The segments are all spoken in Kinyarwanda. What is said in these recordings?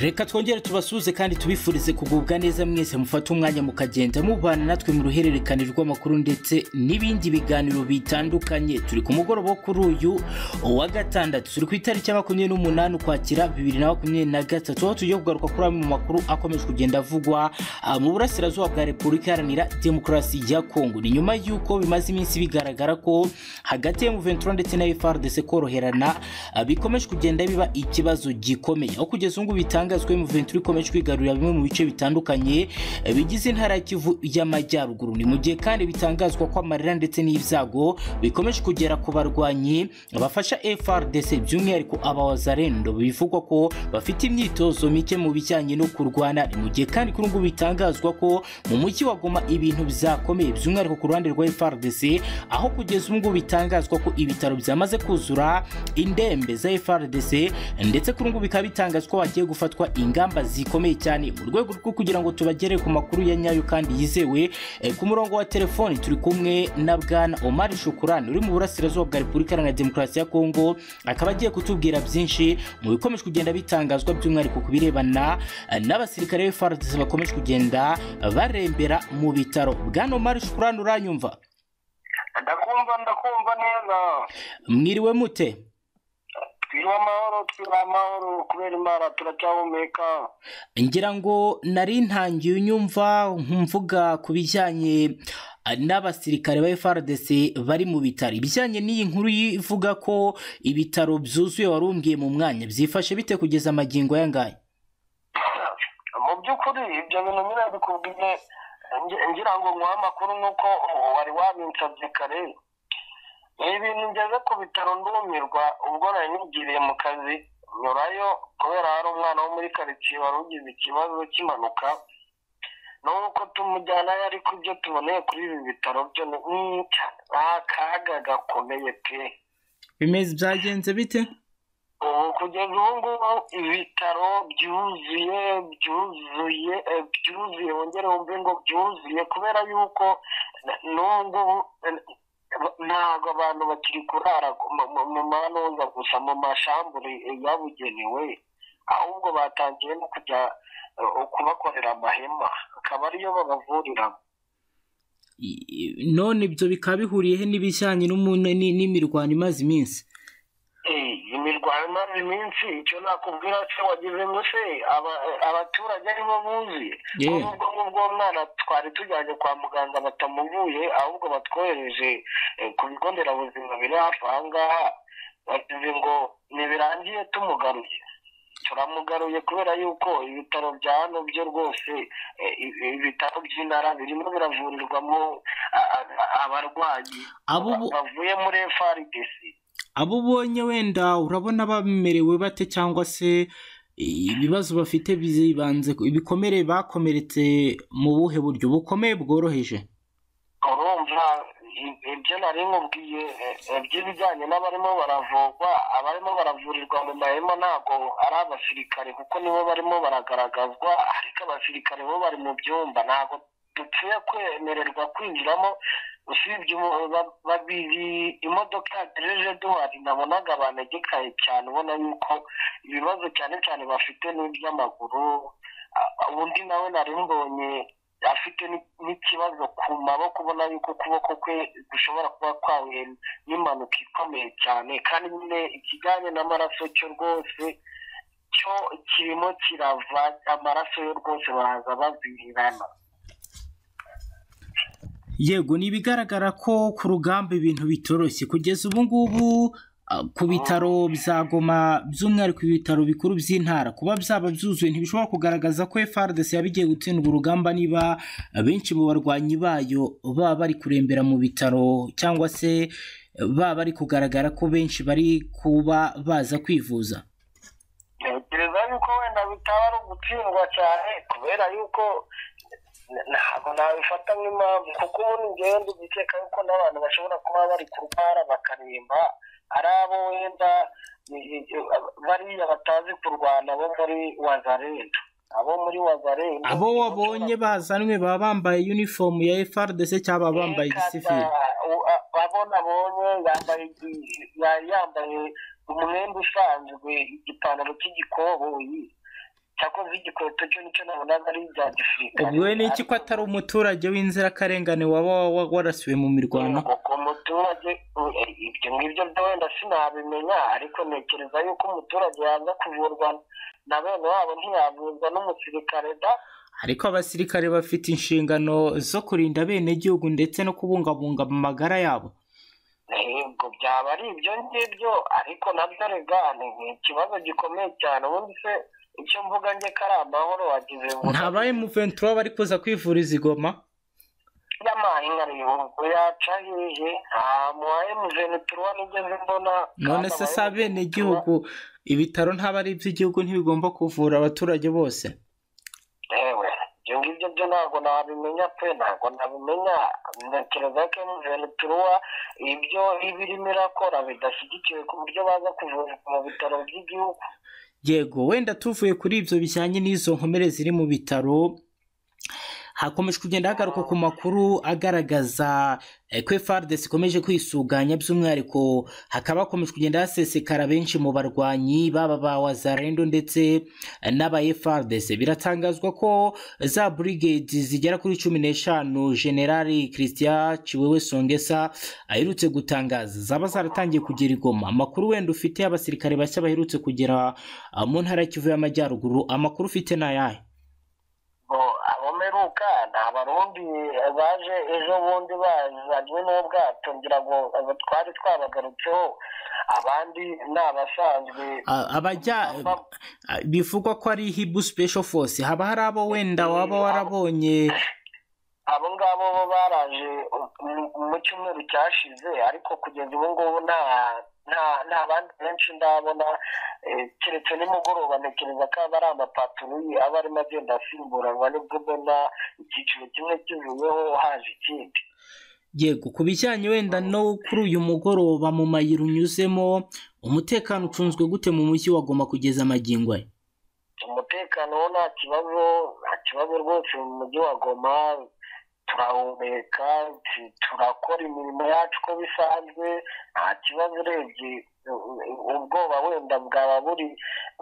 reka twongere tubasuhuze kandi tubifurize kugubwa neza mwese mufate umwanya mukagenda mubana natwe mu ruhererekane rw'amakuru ndetse n'ibindi biganiro bitandukanye turi ku mugoroba wo kuri uyu wa gatandatu turi ku itariki ya makumyabiri n'umunani ukwakira bibiri na makumyabiri na gatatu aho tugiye kugaruka kuri amwe mu makuru akomeje kugenda avugwa ah, mu burasirazuba bwa repubulika iharanira demokarasi ya kongo ni nyuma y'uko bimaze iminsi bigaragara ko hagati ya muventura ndetse na frdc koroherana ah, bikomeje kugenda biba ikibazo gikomeye aho kugeza ubu ngubu bitangazwa muventura ikomeje kwigarurira bimwe mu bice bitandukanye eh, bigize intara ya kivu y'amajyaruguru ni mu gihe kandi bitangazwa ko amarira ndetse n'ibyago bikomeje kugera ku barwanyi bafasha frdc by'umwihariko abawazarendo bivugwa ko bafite imyitozo mike mu bijyanye no kurwana ni mu gihe kandi kuri ubu ngubu bitangazwa ko mu mujyi wa goma ibintu byakomeye by'umwihariko ku ruhande rwa frdc aho kugeza ubu ngubu bitangazwa ko ibitaro byamaze kuzura indembe za frdc ndetse kuri ubu ngubu bikaba bitangazwa ko hagiye gufatwa ingamba zikomeye cyane mu rwego rwo kugira ngo tubagere ku makuru ya nyayo kandi yizewe Eh, ku murongo wa telefoni turi kumwe na bwana omar shukurani uri mu burasirazuba bwa repubulika iharanira demokarasi ya kongo akaba agiye kutubwira byinshi mu bikomeje kugenda bitangazwa by'umwihariko ku birebana eh, n'abasirikare b'frdc bakomeje kugenda barembera mu bitaro bwana omar shukurani uranyumva ndakumva ndakumva neza mwiriwe mute twiha amahoro twiha amahoro kubera imana turacyahumeka ngira ngo nari ntangiye unyumva mvuga ku bijyanye eh, n'abasirikare ba FRDC bari mu bitaro ibijyanye n'iyi nkuru ivuga ko ibitaro byuzuye wari umbwiye mu mwanya byifashe bite kugeza amagingo yangaya mu by'ukuri ibyo bintu nyine bikubwiye ngi- ngira ngo nguhe amakuru nk'uko wari wabinsabye kare ni ibintu ngeze ku bitaro ndumirwa ubwo nari nigiriye mu kazi nyurayo kubera hari umwana wo muri karitsiye wari ugize ikibazo cy'impanuka n'uko tumujyanayo ariko ibyo tuboneye kuri ibi bitaro byo ni mm, ni akaga gakomeye pe bimeze byagenze bite ubu kugeza ubu ngubu ibitaro byuzuye byuzuye eh, byuzuye wongere wumve ngo byuzuye kubera yuko n- n'ubu ngubu eh, ntabwo abantu bakiri kurara ku- mu- mu- mu manuza gusa mu mashambure eh, yabugenewe ahubwo batangiye no kujya eh, kubakorera amahema akaba ariyo babavuriramo I- i- none ibyo bikaba bihuriyehe n'ibijyanye n'umu- ni- n'imirwano imaze iminsi Eh, imirwano imaze iminsi icyo nakubwira se wagize ngo se aba- eh, abaturage aribo buzi Ye. ko nubwo ngubwo uwo mwana twari tujyanye kwa muganga batamuvuye ahubwo batwohereje eh, ku bigo nderabuzima biri hafi aha ngaha bagize ngo ntibirangiye tumugaruye turamugaruye kubera yuko ibitaro bya hano byo rwose eh, i- ibitaro by'intara birimo biravurirwamo a- a- abarwayi Abo bo- bavuye muri FRDC abo ubonye wenda urabona bamerewe bate cyangwa se ibibazo bafite bizibanze ku- ibikomere bakomeretse mu buhe buryo bukomeye bworoheje urumva i- ibyo nari nkubwiye eh, eh, by'ibijyanye n'abarimo baravurwa abarimo baravurirwa mu mahema ntabwo ari abasirikare kuko nibo barimo baragaragazwa ariko abasirikare bo bari mu byumba ntabwo dupfuye kwemererwa kwinjiramo usibye umu- ba- babiri imodoka yagejeje duhari nabonaga banegekaye cyane ubona yuko ibibazo cyane cyane bafite ni iby'amaguru a- a- undi nawe nari mbonye afite ni- n'ikibazo ku maboko ubona yuko ukuboko kwe gushobora kuba kwahuye n'impanuka ikomeye cyane kandi nyine ikijyanye n'amaraso cyo rwose cyo kirimo kirava amaraso yo rwose baza bavirirana yego ni ibigaragara ko ku rugamba ibintu bitoroshye kugeza ubu ngubu ah, ku bitaro byagoma by'umwihariko ibitaro bikuru by'intara kuba byaba byuzuye ntibishobora kugaragaza ko frdc yabigiye gutsindwa urugamba niba benshi mu barwanyi bayo baba bari kurembera mu bitaro cyangwa se baba bari kugaragara ko benshi bari kuba baza kwivuza ntekereza yuko wenda bitaba ari ugutsindwa cyane kubera yuko n- ntabwo nabifata nk'impamvu kuko ubundi ngewe ndugikeka yuko n'abantu bashobora kuba bari kurwara bakaremba ari abo wenda i- i- i- bariya batazi kurwana bo muri wazarendo abo muri wazarendo abo wabonye bazanwe baba bambaye uniform ya frdc cyangwa baba bambaye igisivili abona abonye yambaye igi- ya- yambaye umwenda usanzwe igipantaro cy'igikoboyi cyakoze igikweto cyo nicyo nabonaga ari ibya gisirikare ubwo we niki ko atari umuturage w'inzirakarengane waba wa- warasiwe mu mirwano ku muturage u- ibyo ngibyo byo wenda sinabimenya ariko ntekereza yuko umuturage yaza kuvurwa na bene wabo ntiyavurwa n'umusirikare da ariko abasirikare bafite inshingano zo kurinda abenegihugu ndetse no kubungabunga amagara yabo ubwo byaba ari ibyo ngibyo ariko nabyo rega ni ikibazo gikomeye cyane ubundi se icyo mvuga njye ko ari amahoro wagize ngo ntabaye muventura bari kuza kwivuriza i goma y'amahinga ubwo yaca hehe nta muwa emuventura nigeze mbona none se si abenegihugu ibitaro ntaba ari iby'igihugu ntibigomba kuvura abaturage bose yewe ibyo ngibyo byo ntabwo nabimenya pe ntabwo nabimenya ntekereza ko emuventura ibyo iba irimo irakora bidashyigikiwe ku buryo baza kuvurwa mu bitaro by'igihugu yego wenda tuvuye kuri ibyo bijyanye n'izo nkomere ziri mu bitaro hakomeje kugenda hagaruka ku makuru agaragaza eh, ko FARDC ikomeje kwisuganya by'umwihariko hakaba hakomeje kugenda hasesekara benshi mu barwanyi baba ba wazarendo ndetse eh, n'aba FARDC biratangazwa ko za brigade zigera kuri cumi n'eshanu generali christian ciwewe songesa aherutse gutangaza zaba zaratangiye kugera igoma amakuru wenda ufite y'abasirikare bashya baherutse kugera ah, mu ntara y'ikivu y'amajyaruguru amakuru ufite ni ayahe ngo abo mperuka ni abarundi baje ejo bundi bazanywe n'ubwato ngira ngo abo twari twabagarutseho abandi ni abasanzwe Ah, abajya ah, bivugwa ko ari hibu special force haba hari abo wenda waba warabonye abo ngabo bo baraje mu- mu cyumweru cyashize ariko kugeza ubu ngubu nta nta nta bandi benshi ndabona eh, keretse nimugoroba ntekereza ko aba ari amapaturuyi aba arimo agenda asimburanwa nibwo ubona icyiciro kimwe kivuyeho haje ikindi yego ku bijyanye wenda no kuri uyu mugoroba mu mayira unyuzemo umutekano ucunzwe gute mu mujyi wa Goma kugeza magingo aya umutekano wo nta kibazo nta kibazo rwose mu mujyi wa goma turahumeka tu- turakora imirimo yacu uko bisanzwe nta kibazo urebye u- u- ubwoba wenda bwaba buri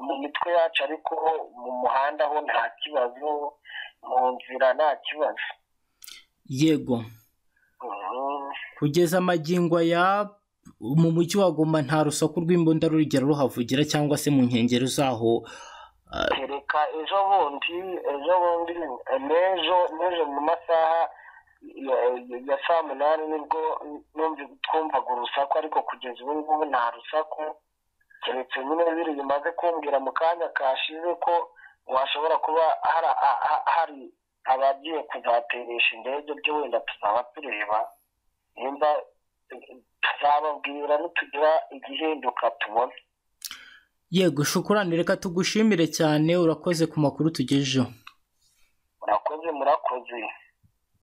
mu mitwe yacu ariko mu muhanda ho nta kibazo mu nzira nta kibazo yego Mhm. kugeza magingo aya mu mujyi wa Goma nta rusaku rw'imbunda rurigera ruhavugira cyangwa se mu nkengero zaho kereka ejo bundi ejo bundi eh, n'ejo n'ejo mu masaha ya- ya saa munani nibwo numva twumvaga urusaku ariko kugeza ubu ngubu nta rusaku keretse nyine biri bimaze kumbwira mu kanya kashize ko washobora kuba hari a- a- hari abagiye kuzateresha indege byo wenda tuzaba tureba nimba eh, tuzababwira nitugira igihinduka tubona yego shukurani reka tugushimire cyane urakoze ku makuru tugejejeho murakoze murakoze